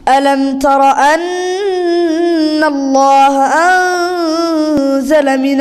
ألم تر أن الله أنزل من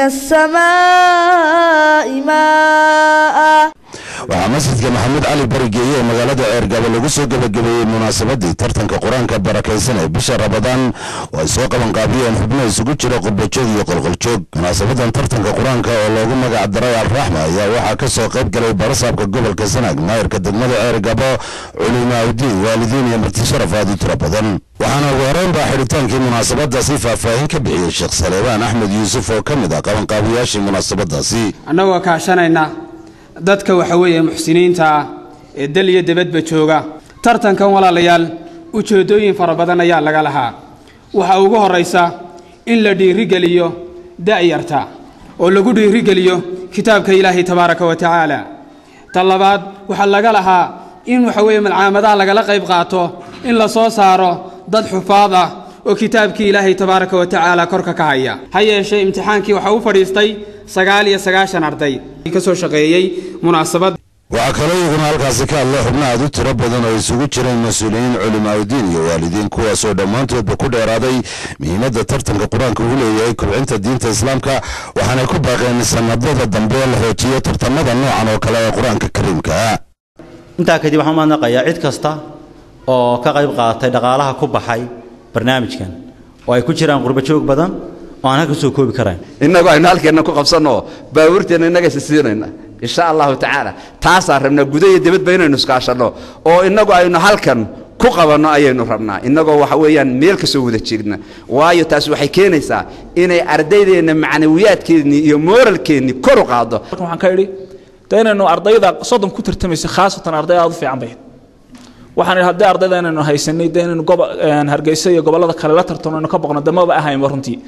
السماء ماء waxaa masjidka maxamuud cali barigeeye ee magaalada ceergabo lagu soo gebagabeeyey munaasabadii tartanka qur-aanka barakaysan ee bisha rabadaan oo ay soo qabanqaabiyeen xubno isugu jira qurbajoog iyo qolqoljoog munaasabadan tartanka qur-aanka oo loogu magac daray alraxma ayaa waxaa ka soo qayb galay barasaabka gobolka sanaag maayirka degmada ceergabo culimaaudiin waalidiin iyo marti sharaf aad u tiro badan waxaana ugu horeyn baa xidhitaankii munaasabadaasi faahfaahin ka bixiyey sheekh saleebaan axmed yuusuf oo ka mid ah qabanqaabiyaashii munaasabadaasi annagoo kaashanayna dadka waxa weeye muxsiniinta ah ee dal iyo debadba jooga tartankan walaalayaal ujeeddooyin fara badan ayaa laga lahaa waxaa ugu horraysa in la dhiirigeliyo da'yarta oo lagu dhiirigeliyo kitaabka ilaahay tabaaraka wa tacaala ta labaad waxaa laga lahaa in waxa weeye malcaamadaha lagala qayb qaato in la soo saaro dad xufaad ah oo kitaabkii ilaahay tabaaraka wa tacaala korka ka haya ha yeeshee imtixaankii waxaa u fadhiistay sagaal iyo sagaashan arday ka soo shaqeeyey munaasabad waxaa kaloo iyaguna halkaasi ka hadlay xubno aad u tiro badan oo isugu jireen mas-uuliyiin culimaaudiin iyo waalidiin kuwaasoo dhammaantoodba ku dheeraaday muhiimadda tartanka qur-aanka uu leeyahay kubcinta diinta islaamka waxaanay ku baaqeen sanadada dambe la hoojiyo tartamada noocan oo kale ee qur-aanka kariimka intaa kadib waxaan umaadnaqayaa cid kasta oo ka qayb qaadatay dhaqaalaha ku baxay barnaamijkan oo ay ku jiraan qurbajoog badan oo aan halka soo koobi karayn innagu aynu halkeenna ku qabsanno baabuurteenna innaga isisiinayna insha allahu tacaala taasaan rabnaa guda iyo dibadba inaynu iskaashanno oo innagu aynu halkan ku qabanno ayaynu rabnaa innagoo waxa weeyaan meel ka soo wada jeedna waayo taasi waxay keenaysaa inay ardaydeenna macnawiyaadkeennii iyo mooralkeennii kor u qaaddo waxaan ka idhi de inaynu ardayda soddon ku tartamaysa khaasatan arday aad u fiican bay waxaan idhi haddii ardayda inaynu haysanay de inaynu gobo hargeysa iyo gobollada kale la tartano aynu ka boqno de maba ahaynba runtii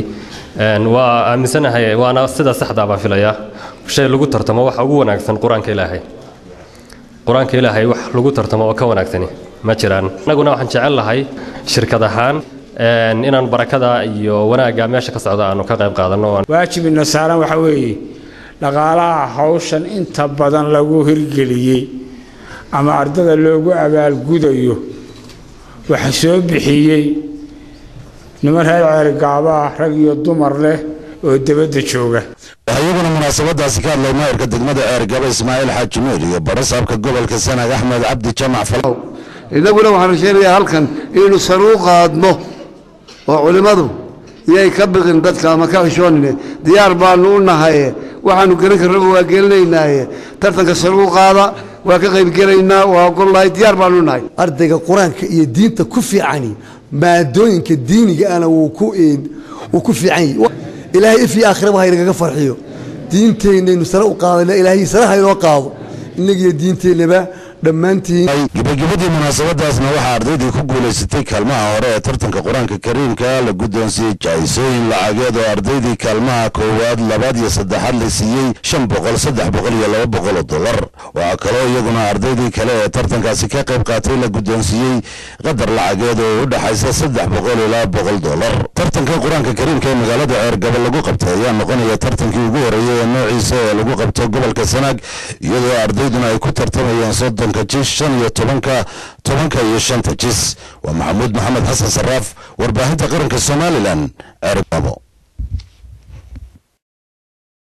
waa aaminsanahay waana sida saxdaa baan filayaa shay lagu tartamo waxa ugu wanaagsan qur-aanka ilaahay qur-aanka ilaahay wax lagu tartamo oo ka wanaagsani ma jiraan annaguna waxaan jecel lahay shirkad ahaan inaan barakada iyo wanaagga meesha ka socda aanu ka qayb qaadanno waajibina saaran waxa weeye dhaqaalaha hawshan inta badan lagu hirgeliyey ama ardada loogu abaalgudayo waxa soo bixiyey niman reer ceergaabaa rag iyo dumar leh oo debadda jooga waxaa iyaguna munaasabadaasi ka hadlay maayirka degmada ceergabo ismaaciil xaaji nuur iyo barasaabka gobolka sanaag axmed cabdi jamac falow innaguna waxaan rajaynayaa halkan inaynu saruu qaadno oo culimmadu iyay ka biqin dadka ama ka xishoonine diyaar baannu u nahaye waxaannu gelin karnaba waa gelinaynaaye tartanka saruu qaada waa ka qaybgelaynaa waa ogollahay diyaar baannu nahay ardayga qur-aanka iyo diinta ku fiicani maadooyinka diiniga ana wuu ku wuu ku fiican yahi ilaahay if iyo aakhiraba haynagaga farxiyo diinteennaynu sare u qaadana ilaahay sare haynoo qaado innagiyo diinteennaba dhammaantiin gabagabadii munaasabadaasna waxaa ardaydii ku guulaysatay kaalmaha hore ee tartanka qur-aanka kariimka la guddoonsiiyey jahaysooyin lacageed oo ardaydii kaalmaha koowaad labaad iyo saddexaad la siiyey shan boqol saddex boqol iyo laba boqol oo dollar waxaa kaloo iyaguna ardaydii kale ee tartankaasi ka qayb qaatay la guddoonsiiyey qadar lacageed oo u dhexaysa saddex boqol ilaa boqol dollar tartanka qur-aanka kariimka ee magaalada ceergabo lagu qabtay ayaa noqonaya tartankii ugu horeeyey ee noociisa ee lagu qabto gobolka sanaag iyadoo ardayduna ay ku tartamayeen soddon jis shan iyo tobanka tobanka iyo shanta jis waa maxamuud maxamed xasan saraaf warbaahinta qaranka somalilan ceergabo